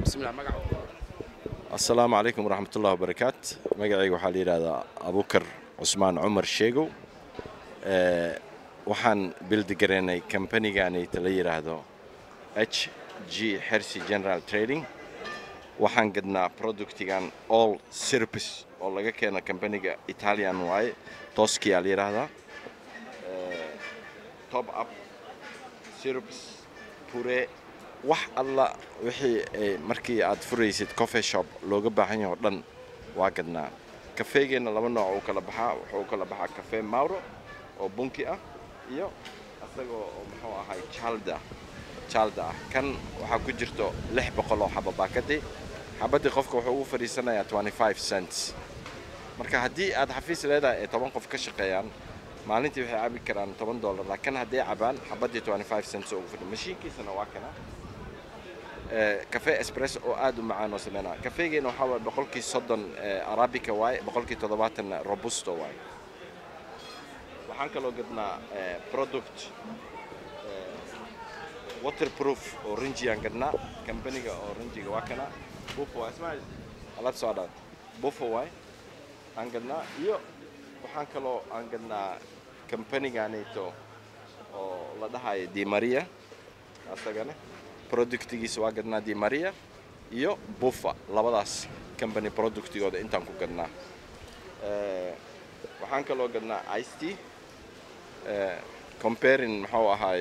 bismillah magaca asalaamu calaykum waraxmatullahi wabarakaat magacayga waxaa la yidhahdaa abukar cusmaan cumar sheegow Eh, waxaan bildigaraynay kambaniganaita la yidhaahdo h g hercy general trading waxaan gadnaa productigan all sirpis oo laga keeno kambaniga italian waaye toskiyaa la yidhaahdaa Eh, top up sirps pure wax alla wixii ay markii aad furaysid coffee shop looga baahan yahay oo dhan waa gadnaa kafeegeenna laba nooc uu kala baxaa wuxuu u kala baxaa cafe mauro oo bunki ah iyo isagoo oo muxuu ahay jalda jalda ah kan waxaa ku jirto lix boqol oo xaba baakadii xabadii qofka wuxuu ugu fadhiisanayaa 25 cents marka haddii aad xafiis leedahay ay toban qof ka shaqeeyaan maalintii waxay cabi karaan toban dollar laakiin hadday cabaan xabadii 25 cents oo ugu fadhi mashiinkiisana waa kana cafe espresso oo aad u macaan oo sameynaa kafeegeena waxaa waay boqolkii soddon arabica waaye boqolkii toddobaatan robusto waaye waxaan kaloo gadnaa eh, product eh, waterproof oo rinjiaan gadnaa kambaniga oo rinjiga waa kana bufo waa ismail alaab soo dhaad bufo waay aan gadnaa iyo waxaan kaloo aan gadnaa kambaniganayto oo la dhahayo di maria asagana productigiisa waa gadnaa di maria iyo bufa labadaas company productigooda intaan ku gadnaa Eh, waxaan kaloo gadnaa ice tea eh, comparing muxuu ahaay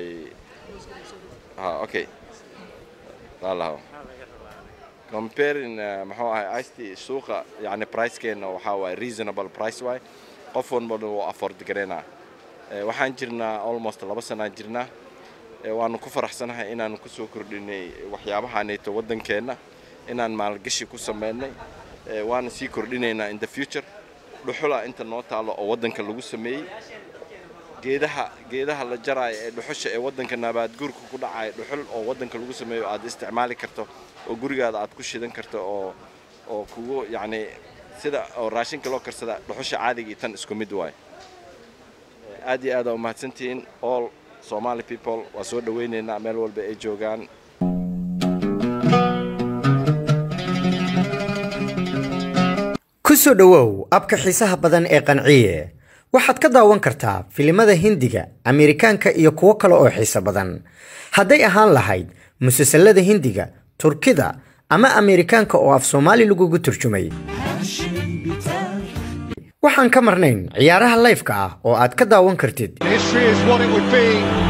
ha okay laalaho comparing eh, muxuu ahay ice tea suuqa yani pricekeena waxaa waaye reasonable price waay qof walba wuu afford gareynaa Eh, waxaan jirnaa almost laba sanaan jirnaa Eh, waanu ku faraxsanahay inaanu kusoo kordhinay waxyaabahaanayto waddankeenna inaan maalgashi ku sameynay Eh, waana sii kordhinaynaa in the future dhuxula inta noo taalo oo waddanka lagu sameeyey geedaha geedaha la jaraayo ee dhuxusha ee waddanka nabaadguurka ku dhacaya dhuxul oo waddanka lagu sameeyo aad isticmaali karto oo gurigaada aad ku shidan karto oo oo kugu yacni sida oo raashinka loo karsada dhuxusha caadiga iyo tan isku mid waaye Eh, aad iyo aad aa umahadsantihiin all somali people waa soo dhawaynaynaa meel walba ay joogaan ku soo dhowow abka xiisaha badan ee qanciye waxaad ka daawan kartaa filimada hindiga ameerikaanka iyo kuwo kale oo xiiso badan hadday ahaan lahayd musalsalada hindiga turkida ama ameerikaanka oo af soomaali lagugu turjumay waxaan ka marnayn ciyaaraha layfka ah oo aad ka daawan kartid History is what it would be.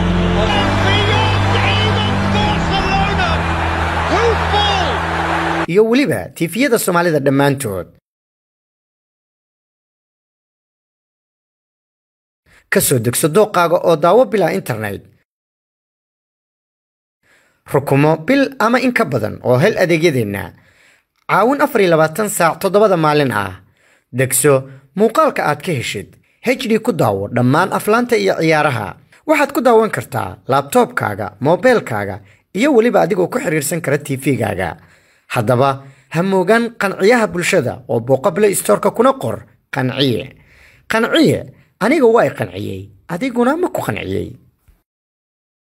iyo weliba tiifiyada soomaalida dhammaantood ka soo degso dooqaaga oo daawo bilaa internet rukumo bil ama in ka badan oo hel adeegyadeenna caawin afar iyo labaatan saac toddobada maalin ah degso muuqaalka aad ka heshid hd ku daawo dhammaan aflaanta iyo ciyaaraha waxaad ku daawan kartaa laabtoobkaaga moobeelkaaga iyo weliba adigoo ku xiriirsan kara tv-gaaga haddaba ha moogaan qanciyaha bulshada oo booqa play storeka kuna qor qanciye qanciye aniga waa i qanciyey adiguna ma ku qanciyey